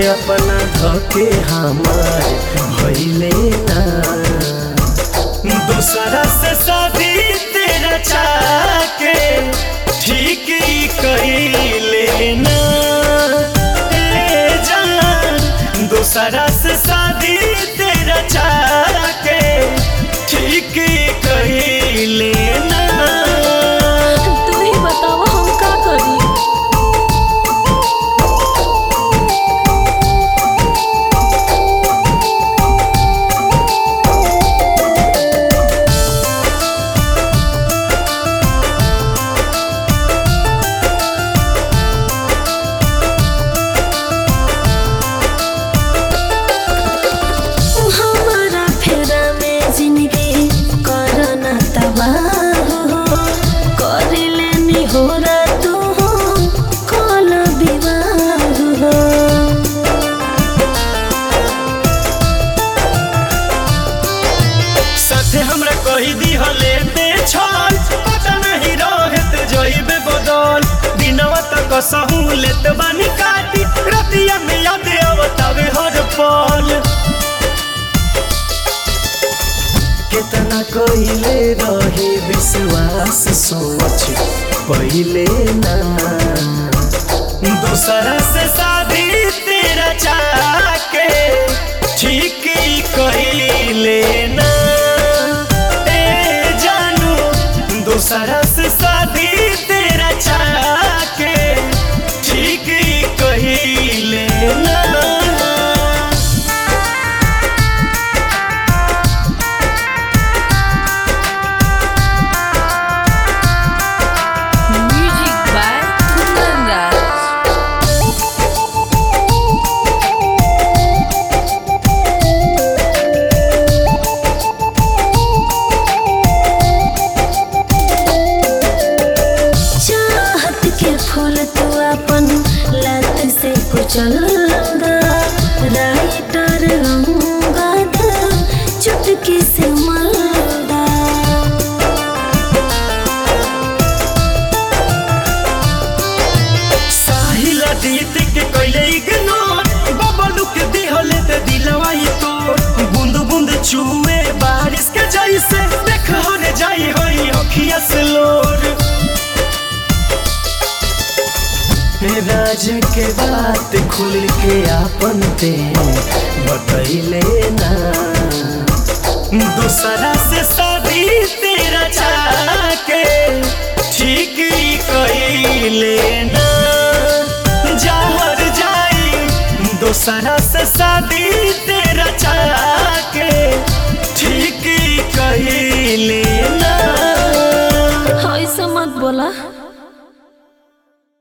अपना धके हमार भइले ना दूसरा से शादी तेरा चाके ठीक ही कइले ना ए जान दूसरा से शादी तेरा चाके ठीक ही कइले ना तू ही बतावा हम का करी हमारा फेरा में जिंदगी करना तबाह हो कर लेनी हो तू कल विवाह हो साथे हमरा कही दी हले ते छल पता नहीं रहत जइबे बदल दिनवा तक सहू लेत बानी काटी रतिया में याद आवतावे हर पल कितना कइले रही विश्वास सोच पहिले ना दूसरा से शादी तेरा चाके ठीक ही कइले ना ए जानू दूसरा से शादी तेरा चाके ठीक ही कइले ना Music by Kundan Das. चाहत के फूल तू अपन लत से कुचल राइटर अंगद चुटकी से मलदा साहिल दीत के कइले इग्नोर बबलू के दिहले ते दिलवा ही तो बूंद बूंद चुए बारिश के जैसे देख हर जाई होई अखिया से लोर राज के बात खुल के आपन ते बतैले ना दूसरा से शादी तेरा चाके ठीक ही कइले ना जहर जाई दूसरा से शादी तेरा चाके ठीक ही कइले ना ऐसा मत बोला